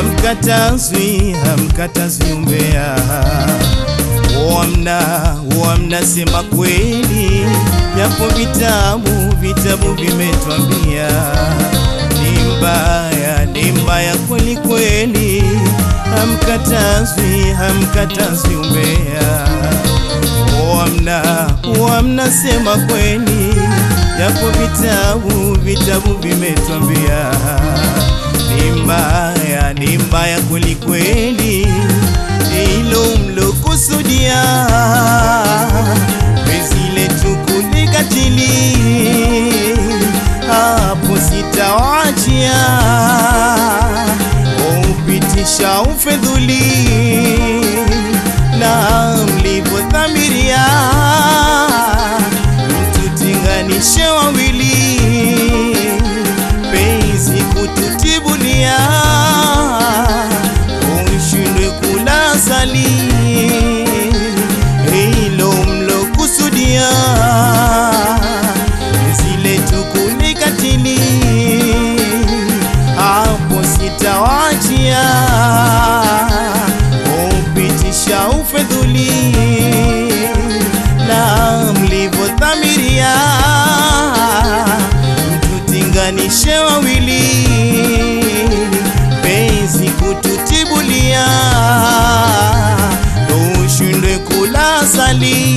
hamkatazwi, hamkatazwi umbea. Wamna wamna sema kweli, japo vitabu vitabu vimetwambia ni mbaya, ni mbaya kweli kweli, hamkatazwi, hamkatazwi umbea. Wamna wamna sema kweli, japo vitabu vitabu vimetwambia ni mbaya, ni mbaya kweli kweli, hilo mlokusudia penzi letu kulikatili, hapo sitawachia upitisha ufedhuli na mlivyodhamiria mtutinganishe wawili penzi kututibulia ushindwe kula sali hilo mlokusudia zile tukulikatili hapo sitawachia upitisha ufedhuli na mlivyodhamiria mtutinganishe wawili penzi kututibulia ushindwe kula sali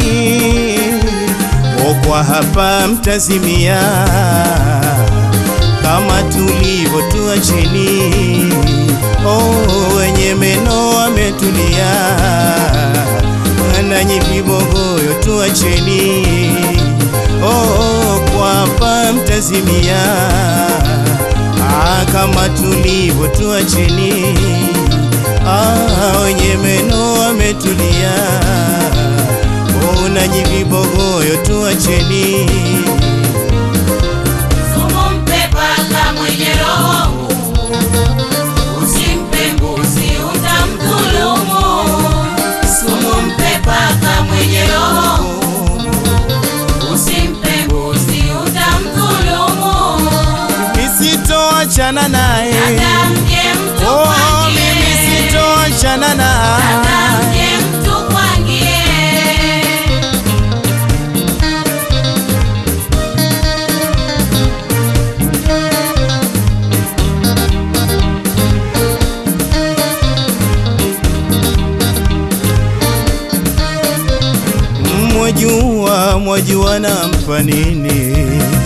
okwa hapa mtazimia kama tulivyo tuacheni oh, wenye meno wametulia nanyi vibogoyo tuacheni oh, kwa hapa mtazimia ah, kama tulivyo tuacheni ah, wenye meno wametulia oh, nanyi vibogoyo tuacheni Sumu mpe paka mwenye roho ngumu, usimpe mbuzi utamdhulumu. Sumu mpe paka mwenye roho ngumu, usimpe mbuzi utamdhulumu. nisitoachana naye Hata mje mtu oh, mimi kwangie, sitoachana hata naye mje mtu kwangie. mwajua mwajua nampa nini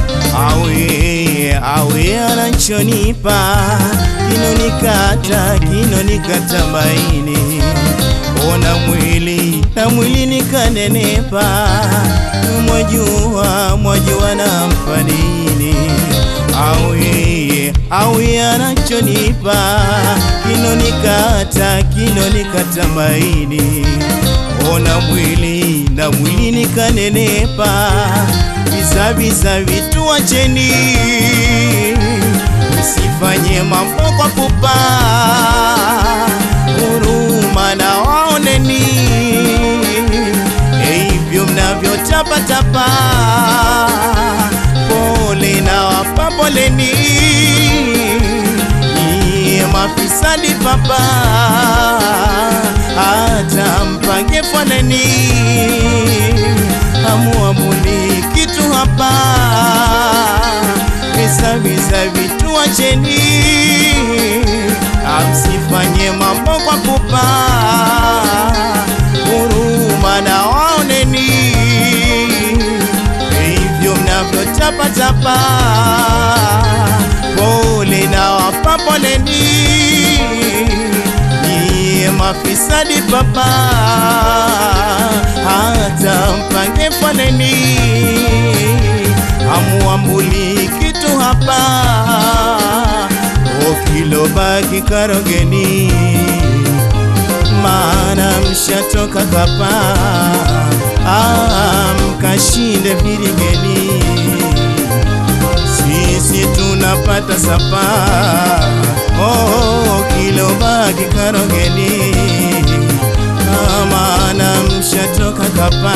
awe awe anachonipa kinonikata kinonikata maini ona mwili na mwili nikanenepa mwajua mwajua nampa nini awe awe anachonipa kinonikata kinonikata maini ona mwili na mwili nikanenepa, visa visa vitu wacheni, msifanye mambo kwa pupa, huruma na waoneni, hivyo mnavyotapatapa, pole na wapa poleni, Nyie mafisadi papa hata mpange foleni, amuamuli kitu hapa, visa visa vitu wacheni, amsifanye mambo kwa pupa, huruma na waoneni, hivyo mnavyotapatapa, pole na wapa poleni Nyie mafisadi papa, hata mpange foleni, amuambuli kitu hapa, okilobaki karogeni, maana mshatoka kapa, ah, mkashinde viringeni sisi tunapata sapa oh, kilobaki karogeni maana mshatoka kapa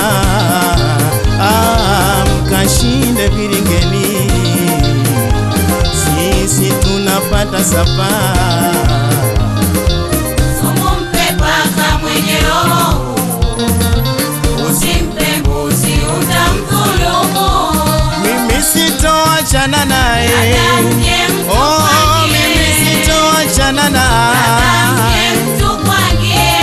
ah, mkashinde viringeni sisi tunapata sapa sitoachana naye Dada mje oh, mimi mtukwangie. sitoachana Dada mje naye mtukwangie.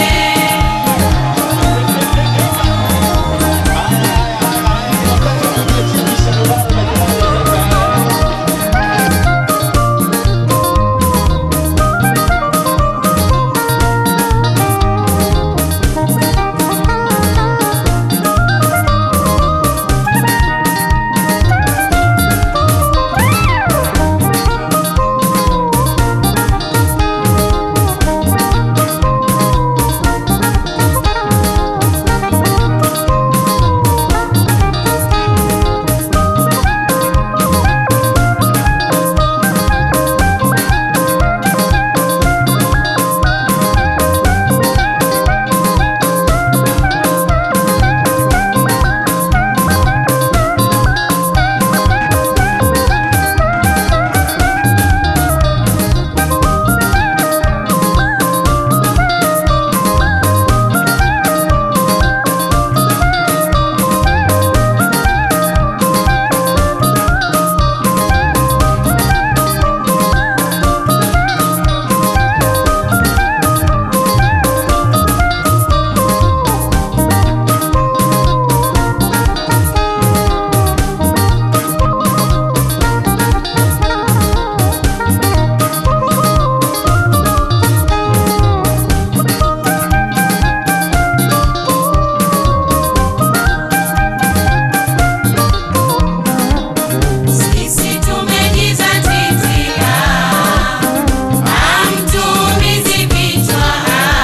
Sisi tumejizatiti, hamtuumizi vichwa,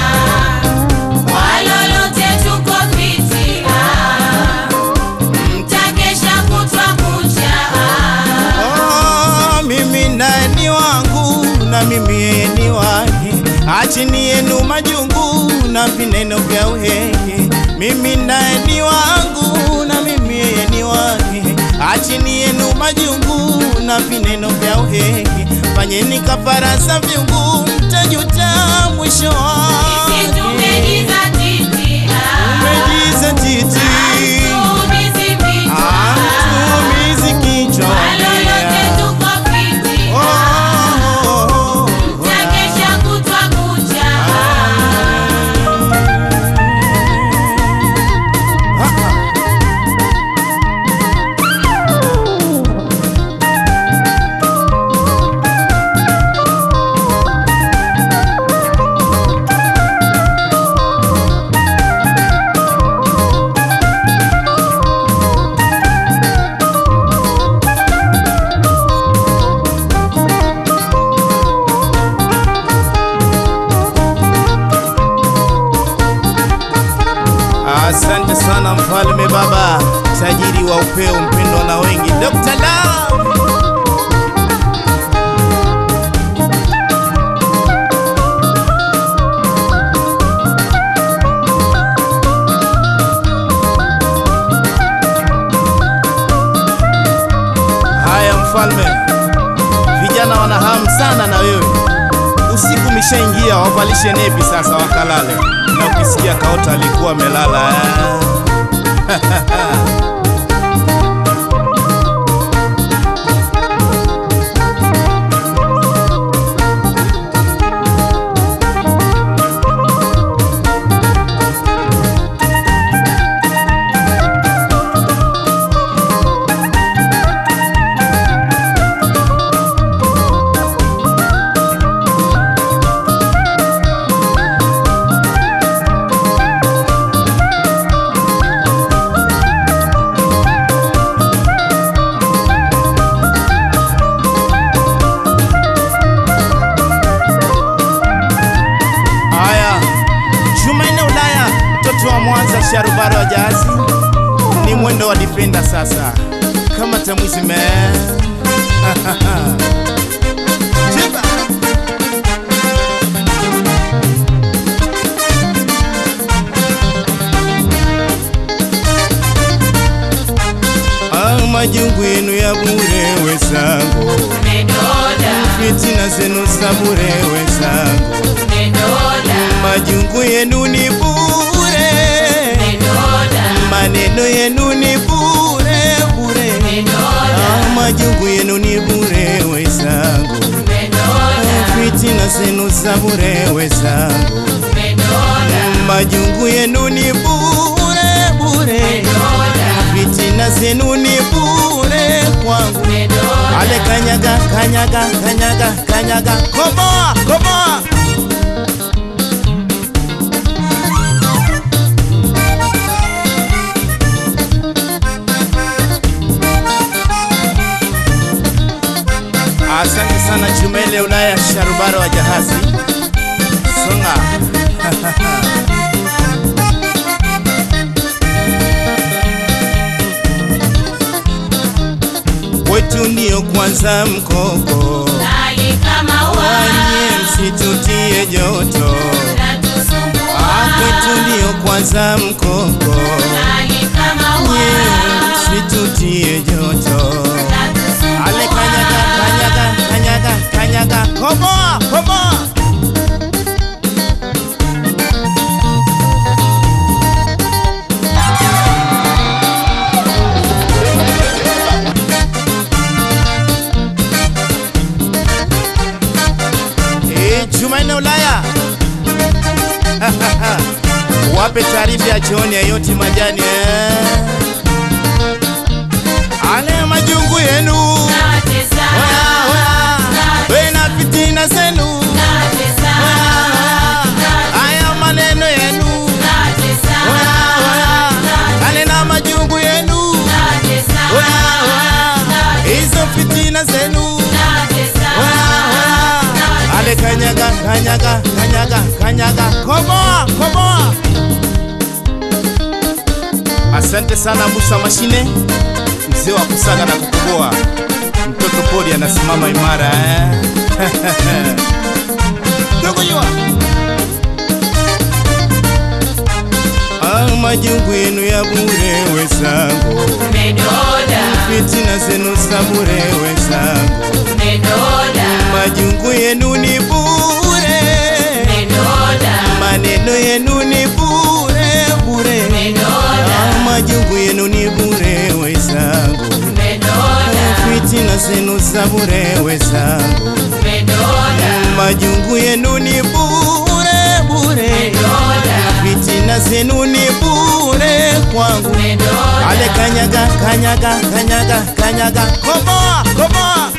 kwa lolote tuko fiti, mtakesha kutwa kucha. Oh, mimi naye ni wangu na mimi yeye ni wake, achini yenu majungu na vineno vya uhehe. Mimi naye ni wangu na mimi yeye ni wake, achini yenu majungu na vineno vya uhehe. Fanyeni kafara za viungu, mtajuta mwisho Sisi wake. tumejizatiti, Umejizatiti, hamtuumizi vichwa, hamtuumizi kichwa. kwa lolote tuko fiti, Oh, oh, oh, oh. mtakesha kutwa kucha. Asante sana mfalme baba, tajiri wa upeo, mpendwa na wengi, Dr. Love. Haya mfalme, vijana wana hamu sana na wewe. Usiku umeshaingia, wavalishe nepi sasa wakalale, na ukisikia kaota alikuwa amelala eh. Haya, Jumanne Ulaya, mtoto wa Mwanza, sharubaro wa jazi, ni mwendo wa dipenda sasa, kama tamwizi me Chiba. Ah, majungu yenu ya bure wezangu, Umedoda, fitina zenu za bure wezangu, umedoda, majungu yenu ni bure, umedoda, maneno yenu ni bure bure, umedoda, Ah, majungu yenu ni bure wezangu, fitina zenu za bure wezangu, majungu yenu ni bure bure, fitina zenu ni bure kwangu. Ale kanyaga kanyaga kanyaga kanyaga, komoa komoa Asante sana Chumele Ulaya Sharubaro wa Jahazi Songa Kwetu ndio kwanza mkoko Wanye msitutie joto Ah, Kwetu ndio kwanza mkoko Nye msitutie joto Ale kanyaga kanyaga kanyaga kanyaga komoa komoa Eh, Jumanne Ulaya wape taarifa ya chooni yote majani eh. Ale majungu yenu Oya, oya. We na fitina zenu Oya, oya. Aya maneno yenu Oya, oya. Ale na majungu yenu Oya, oya. Hizo fitina zenu Oya, oya. Ale kanyaga kanyaga kanyaga kanyaga komoa komoa Asante sana Musa Mashine mzee wa kusaga na kukoboa mtoto pori anasimama imara eh? Ndugu jua Ah, majungu yenu ya bure wezangu, fitina zenu za bure wezangu, majungu yenu ni bure, maneno yenu ni bure bure, Ah, majungu yenu ni bure wezangu, fitina zenu za bure wezangu, majungu yenu ni bure bure, fitina zenu ni bure kwangu. Ale kanyaga kanyaga kanyaga kanyaga komoa komoa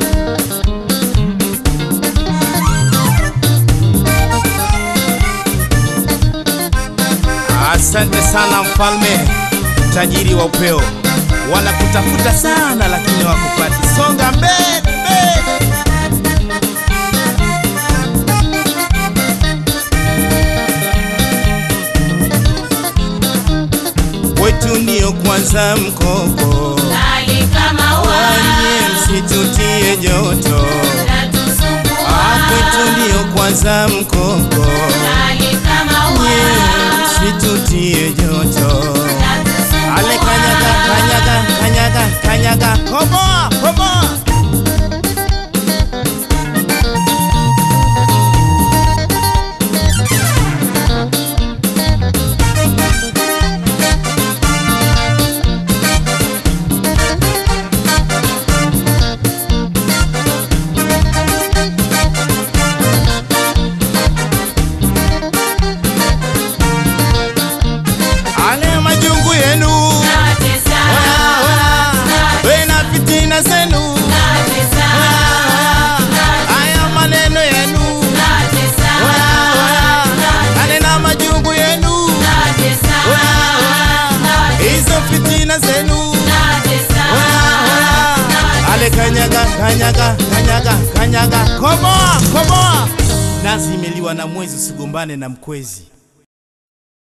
Asante sana mfalme tajiri wa upeo, wanakutafuta sana lakini wakupati. Songa mbele mbele. Wetu ndio kwanza mkoko, wanye msitutie joto. Ah, Kwetu ndio kwanza mkoko, nye msitutie joto. Ale kanyaga kanyaga kanyaga kanyaga komoa komoa Ale majungu yenu Oya, oya. We na fitina zenu Oya, oya. Aya maneno yenu Oya, oya. Ale na majungu yenu Oya, oya. Hizo fitina zenu Oya, oya. Ale kanyaga kanyaga kanyaga kanyaga komoa komoa nazi imeliwa na mwezi usigombane na mkwezi